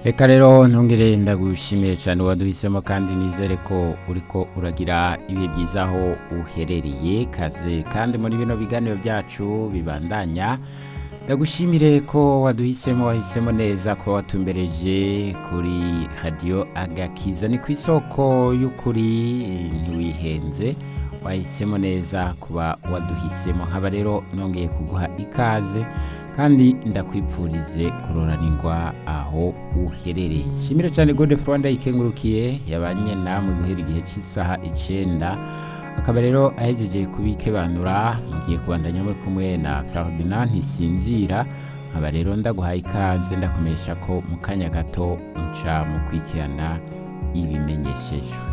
reka rero ntungire ndagushimiye cyane waduhisemo kandi nizere ko uriko uragira ibihe byiza aho uherereye kaze kandi muri bino biganiro byacu bibandanya ndagushimire ko waduhisemo wahisemo neza ko watumbereje kuri radiyo agakiza ni ku isoko y'ukuri ntiwihenze wahisemo neza kuba waduhisemo nkaba rero nongeye kuguha ikaze kandi ndakwipfurize kuroranirwa aho uherereye shimire cyane gode furanda yikengurukiye yabanye namwe guhera igihe cy'isaha icyenda akaba rero ahejeje kubikebanura mugiye kubandanya muri kumwe na Ferdinand ntisinzira nkaba rero ndaguhaye ikaze ndakomesha ko mu kanya gato nca mu kwikirana ibimenyeshejwe